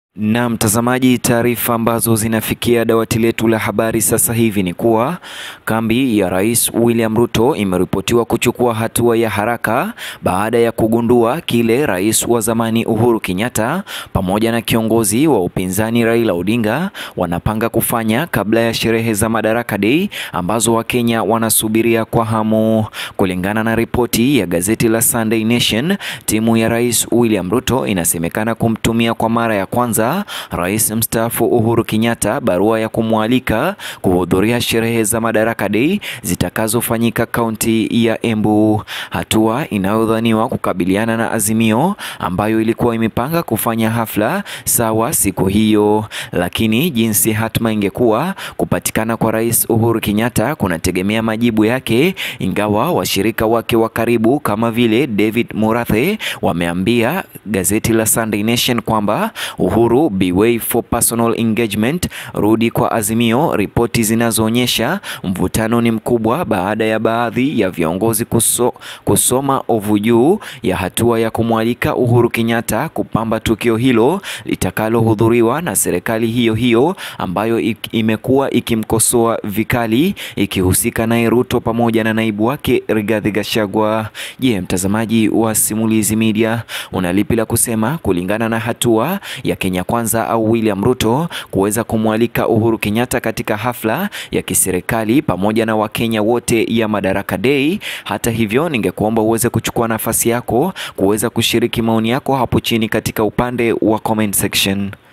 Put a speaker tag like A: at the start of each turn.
A: Na mtazamaji, taarifa ambazo zinafikia dawati letu la habari sasa hivi ni kuwa kambi ya Rais William Ruto imeripotiwa kuchukua hatua ya haraka baada ya kugundua kile rais wa zamani Uhuru Kenyatta pamoja na kiongozi wa upinzani Raila Odinga wanapanga kufanya kabla ya sherehe za Madaraka Day ambazo Wakenya wanasubiria kwa hamu. Kulingana na ripoti ya gazeti la Sunday Nation, timu ya Rais William Ruto inasemekana kumtumia kwa mara ya kwanza Rais mstaafu Uhuru Kenyatta barua ya kumwalika kuhudhuria sherehe za Madaraka Day zitakazofanyika kaunti ya Embu, hatua inayodhaniwa kukabiliana na Azimio ambayo ilikuwa imepanga kufanya hafla sawa siku hiyo. Lakini jinsi hatma ingekuwa, kupatikana kwa Rais Uhuru Kenyatta kunategemea majibu yake, ingawa washirika wake wa karibu kama vile David Murathe wameambia gazeti la Sunday Nation kwamba Uhuru be way for personal engagement, rudi kwa Azimio. Ripoti zinazoonyesha mvutano ni mkubwa baada ya baadhi ya viongozi kuso, kusoma ovu juu ya hatua ya kumwalika Uhuru Kenyatta kupamba tukio hilo litakalohudhuriwa na serikali hiyo hiyo ambayo imekuwa ikimkosoa vikali ikihusika naye Ruto pamoja na naibu wake Rigathi Gachagua. Je, mtazamaji wa Simulizi Media una lipi la kusema kulingana na hatua ya Kenya Kwanza au William Ruto kuweza kumwalika Uhuru Kenyatta katika hafla ya kiserikali pamoja na Wakenya wote ya Madaraka Day. Hata hivyo, ningekuomba uweze kuchukua nafasi yako kuweza kushiriki maoni yako hapo chini katika upande wa comment section.